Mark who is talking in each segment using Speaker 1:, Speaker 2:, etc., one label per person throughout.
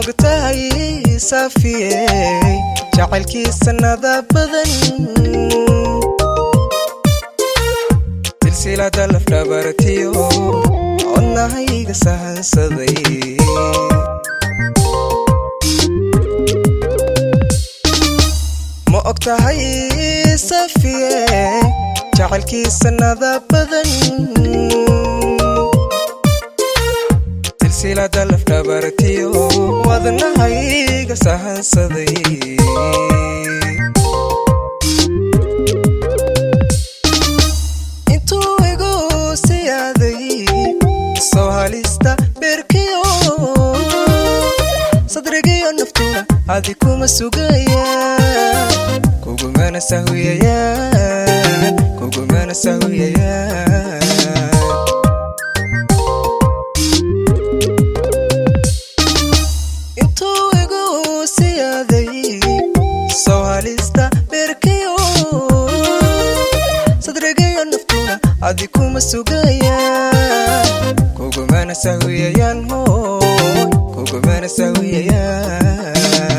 Speaker 1: ogtahay saafiyey jacaylkiisa nada badan silsilada lafdhabartiyo codnahayga sahansaday ma ogtahay saafiyey jacaylkiisa nada badan silsilada lafdhabartiyo wadnahayga sahansaday intuu igu siyaaday soo halista beerkiyo sadrigiyo naftuna adi kuma sugayaan kugumana sahwiyayaan kugumana sahwiyayaan intuu igu siyaaday soo halista beerkiyo sadrigiyo naftuna adi kuma sugayaan kugumana sahwiyayaan hooy kugumana sahwiyayaan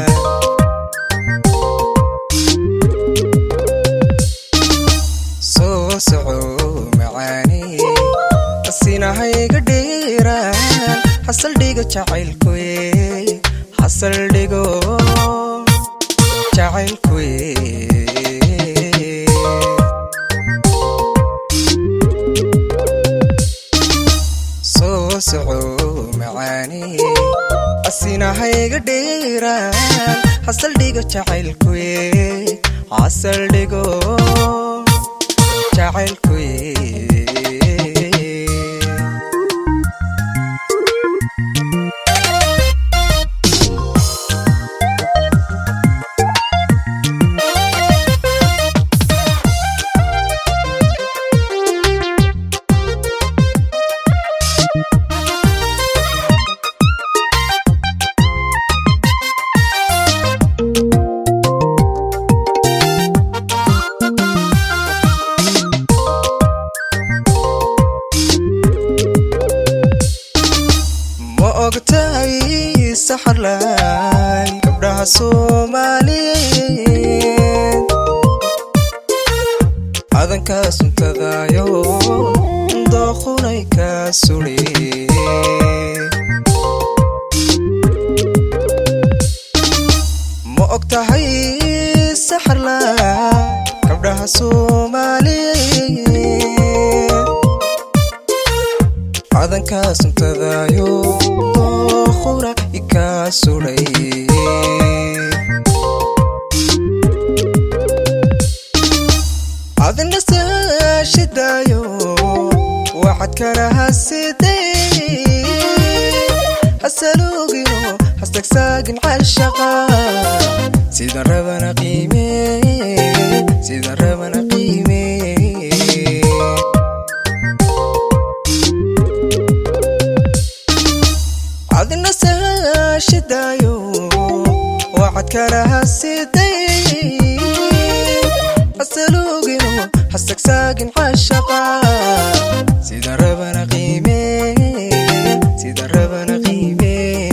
Speaker 1: soo soco macaani asinahayga dheeraan hasaldhigo jacaylkuye hasaldhigo jacaylkuye soo soco macaani asinahayga dheeraan hasaldhigo jacaylkuye hasaldhigo jacaylkuye ma ogtahay saxarlaay gabdhaha soomaaliyeed adankaa suntadaayo dooqunay kaa suli ma ogtahay saxarlaay gabdhaha soomaaliyeed cadankaa suntadaayo dooqura ikaa sulay adina saashidaayo waxaad kalaha sidee hasalugino hastagsaagin cashaqa sidan rabana qiime sidan rabana qiime adina saashidaayo waxaad kalaha sidee hasalugino hastagsaagin cashaqa sidan rabana qiime sidan rabana qiime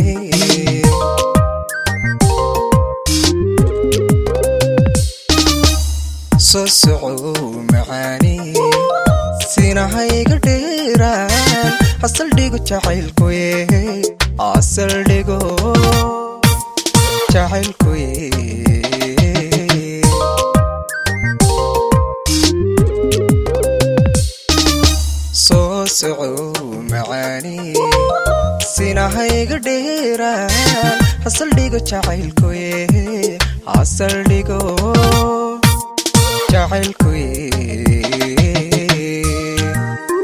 Speaker 1: soo soco macaani sinahayga dheeraan hasaldhigo jacaylkuye asaldhigo jacaylkuye soo soco macaani sinahayga dheeraan hasaldhigo jacaylkuye asaldhigo jacaylkuye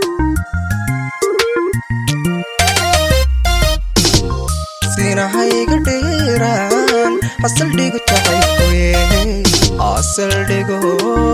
Speaker 1: sinahayga dheeraan asaldhigo jacaylkuye asaldhigo